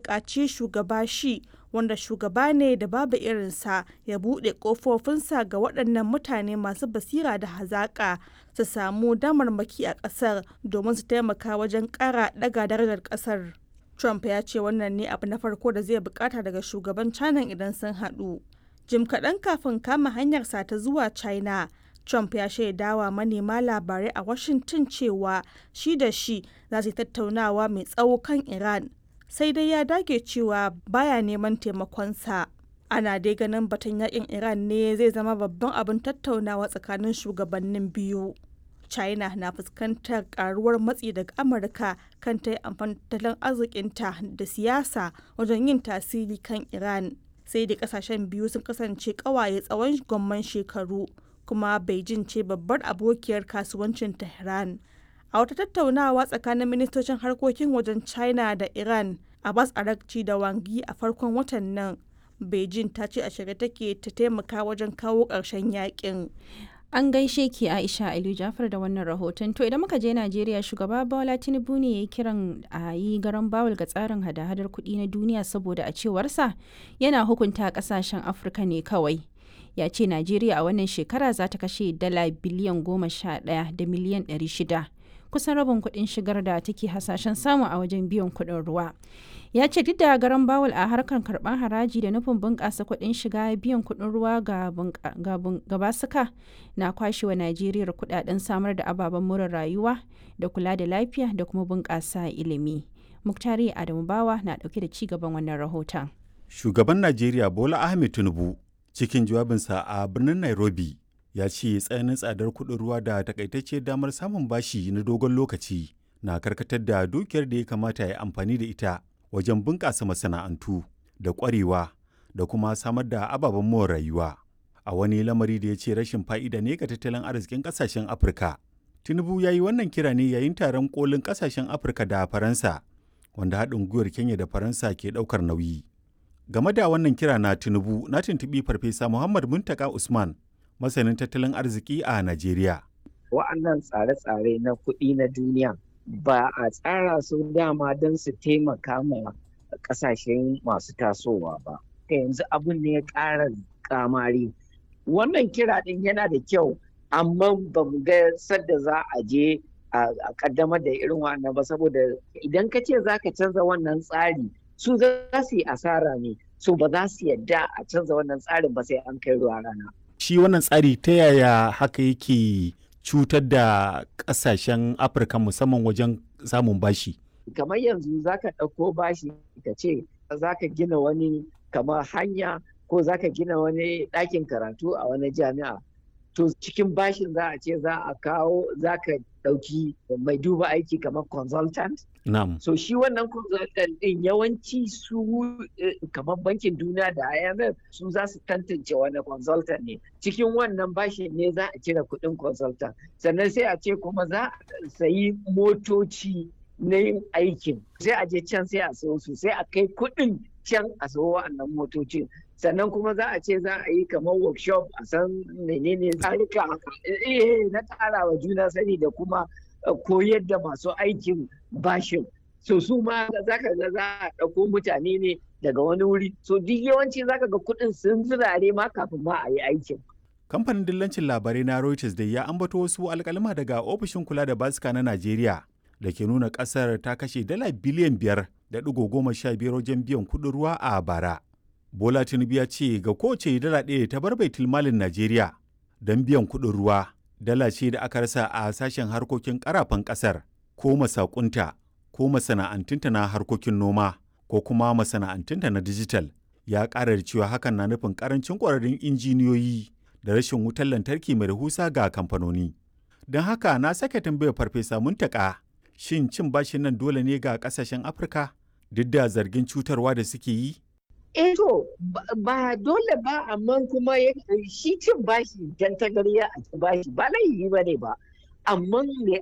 buƙaci shugaba shi wanda shugaba ne da babu irinsa ya buɗe ƙofofinsa ga waɗannan mutane masu basira da hazaƙa su samu damarmaki a ƙasar domin su taimaka wajen ƙara ɗaga darajar ƙasar. Trump ya ce wannan ne abu na farko da zai bukata daga shugaban China idan sun haɗu. Jim kaɗan kafin kama hanyarsa ta zuwa China, Trump ya shaidawa manema labarai a Washington cewa shi da shi za su tattaunawa mai tsawo kan Iran, sai dai ya dage cewa baya neman taimakonsa. Ana dai ganin batun yakin Iran ne zai zama babban abin tattaunawa tsakanin shugabannin biyu. China na fuskantar karuwar matsi daga Amurka kan ta yi amfani tattalin arzikinta da siyasa wajen yin tasiri kan Iran. Sai da kasashen biyu sun kasance kawaye tsawon gwamman shekaru. kuma Beijing ce babbar abokiyar kasuwancin Tehran. A wata tattaunawa tsakanin ministocin harkokin wajen China da Iran, Abbas Arakci da Wangi a farkon watan nan, Beijing ta ce a shirye take ta taimaka wajen kawo ƙarshen yakin. An gaishe ki Aisha Aliyu Jafar da wannan rahoton. To idan muka je Najeriya shugaba Bola Tinubu ne ya kiran a yi garan bawul ga tsarin hada-hadar kuɗi na duniya saboda a cewarsa yana hukunta ƙasashen Afirka ne kawai. ya ce najeriya a wannan shekara za ta kashe dala biliyan goma sha ɗaya da miliyan ɗari shida kusan rabin kuɗin shigar da take hasashen samu a wajen biyan kuɗin ruwa ya ce duk da garan bawul a harkar karɓar haraji da nufin bunƙasa kuɗin shiga biyan kuɗin ruwa ga basuka na kwashewa najeriya kuɗaɗen samar da ababen more rayuwa da kula da lafiya da kuma bunƙasa ilimi muktari adamu bawa na ɗauke da ci gaban wannan rahoton shugaban najeriya bola ahmed tinubu cikin jawabinsa a birnin nairobi ya ce tsananin tsadar kuɗin ruwa da takaitacciyar damar samun bashi na dogon lokaci na karkatar da dukiyar da ya kamata ya amfani da ita wajen bunƙasa masana'antu da ƙwarewa da kuma samar da ababen more rayuwa a wani lamari da ya ce rashin fa'ida ne ga tattalin arzikin ƙasashen afirka tinubu ya yi wannan kira ne yayin taron kolin ƙasashen afirka da faransa wanda haɗin gwiwar kenya da faransa ke ɗaukar nauyi game da wannan kira na tinubu na tuntubi farfesa muhammad muntaka usman masanin tattalin arziki a najeriya wa'annan tsare-tsare na kuɗi na duniya ba a tsara su dama don su taimaka ma ƙasashen masu tasowa ba ka yanzu abin ne ya ƙara kamari wannan kira ɗin yana da kyau amma ba mu ga sadda za a je a ƙaddamar da irin wannan ba saboda idan ka ce za ka canza wannan tsari su za su yi asara ne so ba za su yadda a canza wannan tsarin ba sai an kai ruwa rana. Shi wannan tsari ta yaya haka yake cutar da ƙasashen Afirka musamman wajen samun bashi? Kamar yanzu za ka ɗauko bashi ka ce za ka gina wani kamar hanya ko za ka gina wani ɗakin karatu a wani jami'a. To cikin bashin za a ce za a kawo za ka ɗauki mai duba aiki kamar consultant. Na'am. So shi wannan consultant ɗin yawanci su kamar bankin duniya da IMF su za su tantance wani consultant ne. Cikin wannan bashin ne za a cire kuɗin consultant. Sannan sai a ce kuma za a sayi motoci na yin aikin. Sai a je can sai a sayo su sai a kai kuɗin can a sayo wa'annan motocin. sannan kuma za a ce za a yi kamar workshop a san menene tsarika na ƙara wa juna sani da kuma koyar da masu aikin bashin so su ma za ka ga za a ɗauko mutane ne daga wani wuri so duk yawanci za ka ga kuɗin sun zirare ma kafin ma a yi aikin kamfanin dillancin labarai na reuters da ya ambato wasu alkalima daga ofishin kula da basika na najeriya da ke nuna ƙasar ta kashe dala biliyan biyar da ɗigo goma sha biyar wajen biyan kuɗin ruwa a bara Bola Tinubu ya ce ga kowace dala ɗaya ta bar baitul malin Najeriya don biyan kuɗin ruwa dala ce da aka rasa a sashen harkokin ƙarafan ƙasar ko masakunta ko masana'antunta na harkokin noma ko kuma masana'antunta na dijital ya ƙara da cewa hakan na nufin ƙarancin ƙwararrun injiniyoyi da rashin wutar lantarki mai rahusa ga kamfanoni. Don haka na sake tambayar farfesa muntaka shin cin bashin nan dole ne ga ƙasashen Afirka duk da zargin cutarwa da suke yi? eh to ba dole ba amma kuma shi cin bashi dan tagariya a bashi ba laifi ba ne ba amma me